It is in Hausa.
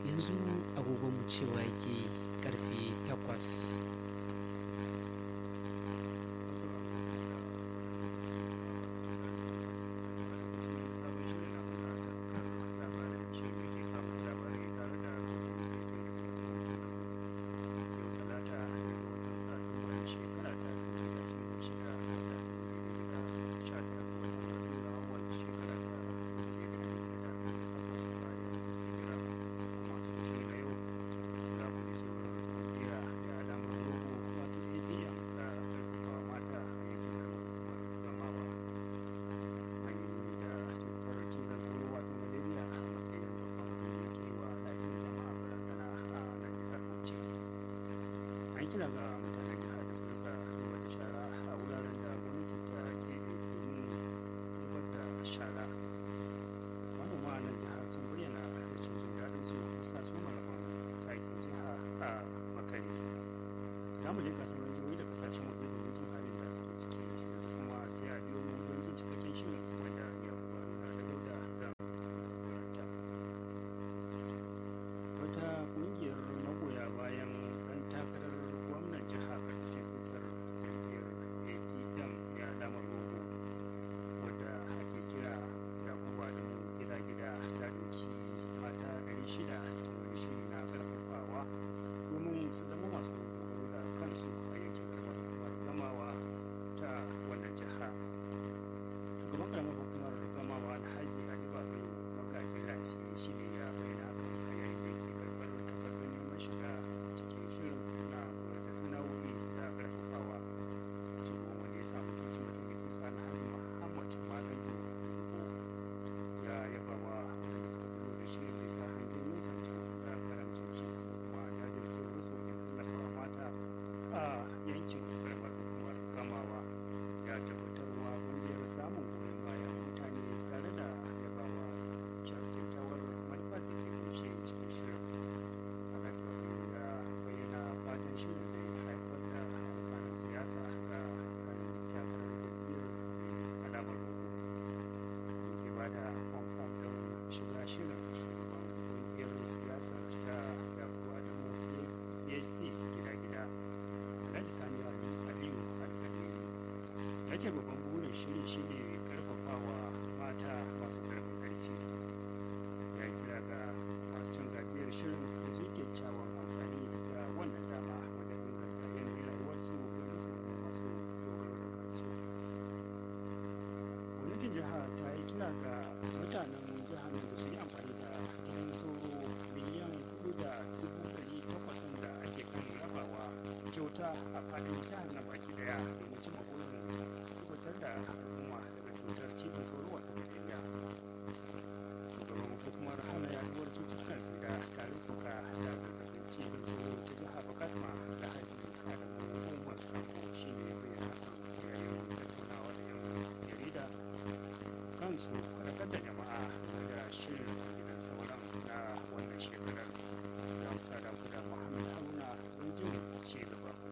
yanzu agogonmu cewa yake karfe takwas an kira ga mutanen jihar da su rika zubar da shara a wuraren da gwamnati ta keɓe domin zubar da shara manoma a nan jihar sun bayyana rashin jin daɗin su bisa su malaman takin jiha a makare za mu leƙa sauran jihohi da kasashen waje domin jin halin da suke ciki yanzu kuma sai a biyo mu don jin cikakken shirin wanda ya faru na da dauda zan wata ƙungiyar magoya bayan ɗan takarar gwamnan jiha ƙarƙashin tutar ƙungiyar apm ya damar rogo wadda ake kira yakuba da gida gida ta ɗauki mata ɗari shida a cikin wani shiri na ƙarfafawa domin su zama masu dogaro da kansu a yankin karamar hukumar gamawa ta wannan jiha shugaban karamar hukumar gamawa alhaji ali babayo magajin lafi shi ne ya bayyana hakan a yayin da yake karɓar takardun neman shiga cikin shirin na koyar da sana'o'i da ƙarfafawa shugaban wanda ya samu tuntun mutum kusa na hari muhammad malam ya yaba wa waɗanda suka fito da shirin bisa hangen nesa da karamcin su kuma jajircewar wasu wajen tallafawa mata a yankin karamar hukumar gamawa ya tabbatarwa ƙungiyar samun goyon bayan mutane tare da yabawa kyakkyawar manufar da ke kunshe cikin shirin alhaji ya bayyana fatan shirin zai haifar da alfanun siyasa ga kan takarar jam'iyyar alamar rogo ke ba da kwamfam don shiga shirin shugaban ƙungiyar siyasar ta yakuwa da mu phd gida-gida alhaji sani aliyu alkadiri ya ce babban burin shirin shine karfafawa mata masu karfin karfi ya kira ga masu cin gajiyar shirin da su kyakkyawan amfani da wannan dama wajen inganta yanayin rayuwarsu domin su zama masu dogaro da kansu gwamnatin jiha ta yi kira ga mutanen jihar da su yi amfani da gidan sauro miliyan hudu da dubu ɗari takwas da ake kan rabawa kyauta a faɗin jihar na baki daya domin cimma burin tabbatar da al'umma daga cutar cizon sauro wata malaria shugaban hukumar hana yaduwar cututtukan sida tarin fuka da zazzabin cizon sauro ta jihar bakatma da haji adamu umar sambo shi ne bayyana yayin tattaunawa da yan jarida kansu faɗakar da jama'a da shirin gidan sauran na wannan shekarar da amsa da muhammad haruna don jin ci gaba